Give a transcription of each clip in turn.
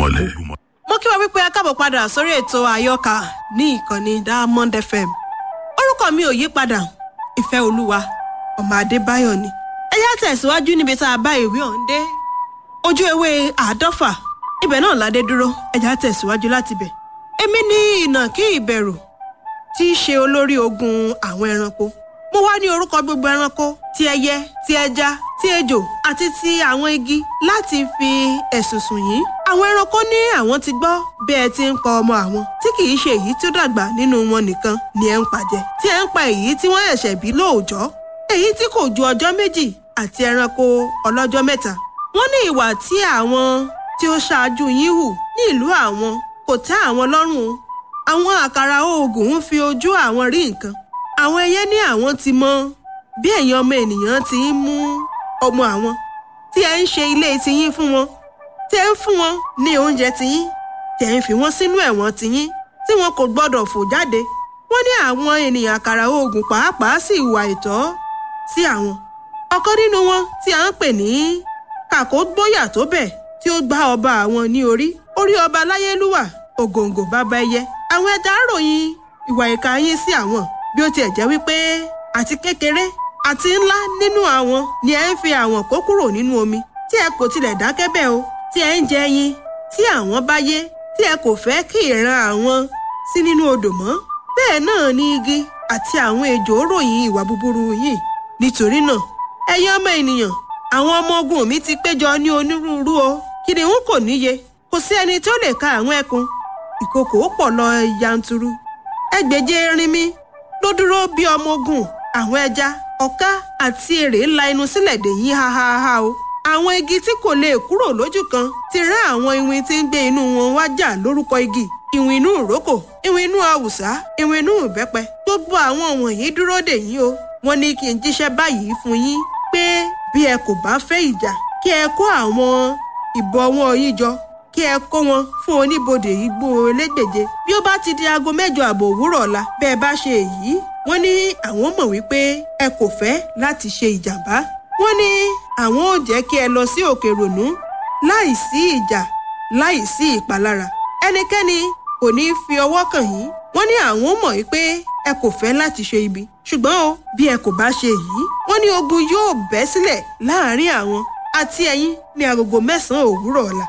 lórúmọlẹ̀. mo kí wa wípé a káàbọ̀ padà sórí ètò àyọkà ní ìkànnì diamond fm orúkọ mi ò yí padà ìfẹ́ olúwa ọmọ adébáyọ̀ ni ẹ yá tẹ̀síwájú níbi tá a bá ìwé ọ̀hún dé ojú ewé àádọ́fà ibẹ̀ náà ládé dúró ẹ já tẹ̀síwájú láti bẹ̀ èmi ní ìnàkí ìbẹ̀rù tí í ṣe olórí ogun àwọn ẹranko mo wá ní orúkọ gbogbo ẹranko ti ẹyẹ ti ẹja ti ejò àti ti àwọn igi láti fi ẹ̀sùn sùn yín àwọn ẹranko ní àwọn ti gbọ́ bí ẹ ti ń pa ọmọ àwọn tí kì í ṣe èyí tí ó dàgbà nínú wọn nìkan ni ẹ ń pàjẹ tí ẹ ń pa èyí tí wọ́n ẹ̀ṣẹ̀ bí lóòjọ́ èyí tí kò ju ọjọ́ méjì àti ẹranko ọlọ́jọ́ mẹ́ta wọ́n ní ìwà tí àwọn tí ó ṣáájú yín hù ní ìlú àwọn kò tẹ́ àwọn lọ́rùn o àwọn àkàrà oògùn ń fi ojú àwọn rí nǹkan àwọn ẹyẹ ní àwọn ti mọ bí ẹ̀yin ọmọ ènìyàn ti ń mú ọmọ àwọn tí ẹ ń ṣe ilé tiyín fún wọn tí ẹ ń fún wọn ní oúnjẹ tiyín tí ẹ ń fi wọn sínú ẹ̀wọ̀n tiyín tí wọn kò gbọ́dọ̀ fò jáde wọ́n ní àwọn ènìyàn àkàrà oògùn pàápàá sì ìwà ìtọ́ sí àwọn ọ̀kan nínú wọn tí a ń pè ní kàkó gbóyà tó bẹ̀ tí ó gbá ọba àwọn ní orí orí ọba láyélúwà ògòǹgò bàbá ẹyẹ àwọn ẹja ròyìn ìwà ìka yín sí àwọn bí ó tiẹ̀ jẹ́ wípé àti kékeré àti ńlá nínú àwọn ni ẹ ń fi àwọn kó kúrò nínú omi tí ẹ kò tilẹ̀ dákẹ́ bẹ́ẹ̀ o tí ẹ ń jẹ ẹyin tí àwọn bá yé tí ẹ kò fẹ́ kí ìran àwọn sí nínú odò mọ́ bẹ́ẹ̀ náà ni igi àti àwọn ejò ròyìn ìwà búburú yìí nítorí náà ẹ̀yin ọmọ ènìyàn àwọn ọmọ ogun mi ti péjọ ní onírúurú o kìnìún kò níye kò sí ẹni tó lè ka àwọn ẹkùn ìkòkò pọ̀ lọ yanturu ẹgbẹ̀je erinmi ló dúró bí ọmọ ogun àwọn ẹja ọ̀ká àti èrè ńlá inú sílẹ̀ dè yín hahaha o àwọn igi tí kò lè kúrò lójú kan ti rán àwọn iwin tí ń gbé inú wọn wá jà lórúkọ igi ìwìn inú ìrókò ìwìn inú àwùsá ìwìn inú ìbẹ́pẹ gbogbo àwọn wọ̀nyí dúró dè yín o wọ́n ní kí n jíṣẹ́ báyìí fún yín pé bí ẹ kò bá fẹ́ ìjà kí ẹ kó àwọn ìbọwọ́ yín jọ kí ẹ kó wọn fún oníbodè igbó elégbèje bí ó bá ti di aago mẹ́jọ àbọ̀ òwúrọ̀ ọ̀la bẹ́ẹ̀ bá ṣe èyí wọ́n ní àwọn mọ̀ wípé ẹ kò fẹ́ láti ṣe ìjàmbá wọ́n ní àwọn ò jẹ́ kí ẹ lọ sí òkè rònú láì sí ìjà láì sí ìpalára ẹnikẹ́ni kò ní fi ọwọ́ kàn yín wọ́n ní àwọn mọ̀ wípé ẹ kò fẹ́ láti ṣe ibi ṣùgbọ́n o bí ẹ kò bá ṣe èyí wọ́n ní ogun yóò bẹ́ sílẹ̀ láàárín àwọn àti ẹ̀yin ní agogo mẹ́sàn-án òwúrọ̀ ọ̀la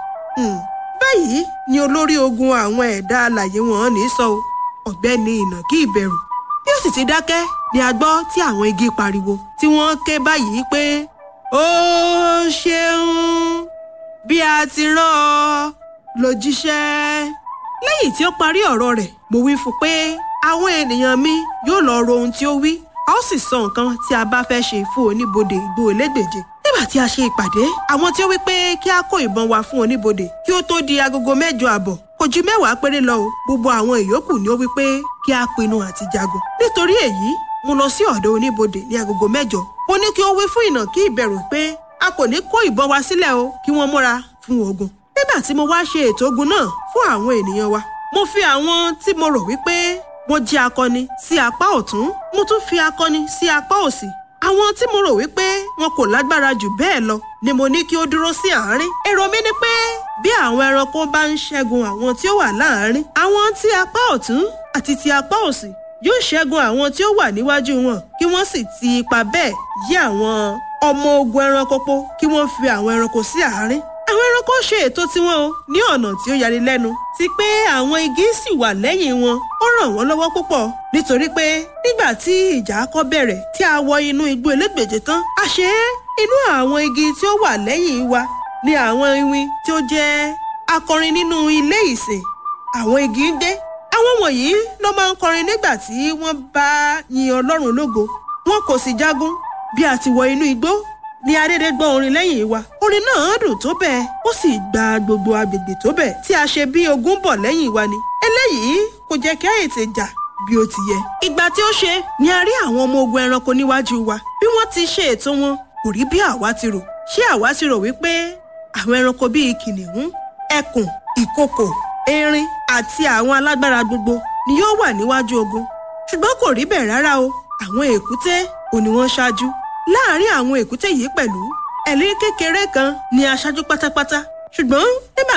báyìí ni olórí ogun àwọn ẹ̀dá alàyè wọn ní sọ o ọ̀gbẹ́ni ìnàkí ìbẹ̀rù bí ó sì ti dákẹ́ ni a gbọ́ tí àwọn igi pariwo tí wọ́n ké báyìí pé ó ṣeun bí a ti rán ọ ló jíṣẹ́. lẹ́yìn tí ó parí ọ̀rọ̀ rẹ̀ mo wí fún pé àwọn ènìyàn mi yóò lọ ro ohun tí ó wí a ó sì sọ nǹkan tí a bá fẹ́ ṣe fún oníbodè igbó elégbèje nígbà tí a ṣe ìpàdé àwọn tí ó wí pé kí a kó ìbọn wa fún oníbodè kí ó tó di agogo mẹ́jọ àbọ̀ kò ju mẹ́wàá péré lọ o gbogbo àwọn ìyókù ni ó wí pé kí a pinnu àti jagun nítorí èyí mo lọ sí ọ̀dọ̀ oníbodè ní agogo mẹ́jọ mo ní kí ó wí fún ìnàkí ìbẹ̀rù pé a kò ní kó ìbọn wa sílẹ̀ o kí wọ́n múra fún ogun nígbà tí mo wá ṣe ètò ogun náà fún àwọn ènìyàn wa mo fi àwọn tí mo rò wípé wọ́n jẹ́ akọni sí apá ọ̀tún mo tún fi akọni sí apá òsì àwọn tí mo rò wípé wọn kò lágbára jù bẹ́ẹ̀ lọ ni mo ní kí ó dúró sí àárín èrò mi ni pé bí àwọn ẹranko bá ń ṣẹ́gun àwọn tí ó wà láàárín àwọn tí apá ọ̀tún àti ti apá òsì yóò ṣẹ́gun àwọn tí ó wà níwájú wọn kí wọ́n sì ti ipa bẹ́ẹ̀ yí àwọn ọmọ ogun ẹranko po kí wọ́n fi àwọn ẹranko sí àárín àwọn ẹranko ṣe ètò tiwọn o ní ọ̀nà tí ó yani lẹ́nu ti pé àwọn igi sì wà lẹ́yìn wọn ó ràn wọ́n lọ́wọ́ púpọ̀ nítorí pé nígbà tí ìjà kọ́ bẹ̀rẹ̀ tí a wọ inú igbó elégbèje tán a ṣe é inú àwọn igi tí ó wà lẹ́yìn wa ni àwọn iwin tí ó jẹ́ akọrin nínú ilé ìsìn àwọn igi ń dé àwọn wọ̀nyí ló máa ń kọrin nígbà tí wọ́n bá yin ọlọ́run lógo wọn kò sì jagun bí a ti wọ inú igbó ni adédè gbọ́ orin lẹ́yìn wa orin náà dùn tó bẹ́ẹ̀ ó sì gba gbogbo agbègbè tó bẹ́ẹ̀ tí a ṣe bí ogun bọ̀ lẹ́yìn wa ni eléyìí kò jẹ́ kí a ètè jà bí ó ti yẹ. ìgbà tí ó ṣe ni a rí àwọn ọmọ ogun ẹranko níwájú wa bí wọ́n ti ṣe ètò wọn kò rí bí àwa ti rò ṣé àwa ti rò wípé àwọn ẹranko bíi kìnìún ẹkùn ìkokò erin àti àwọn alágbára gbogbo ni yóò wà níwájú ogun ṣùgbọ́n kò rí bẹ́ẹ̀ rárá o àwọn èkúté ò ní wọ́n ṣáájú láàárín àwọn èkúté yìí pẹ̀lú ẹ̀lí kékeré kan ni aṣáájú pátápátá ṣùgbọ́n nígbà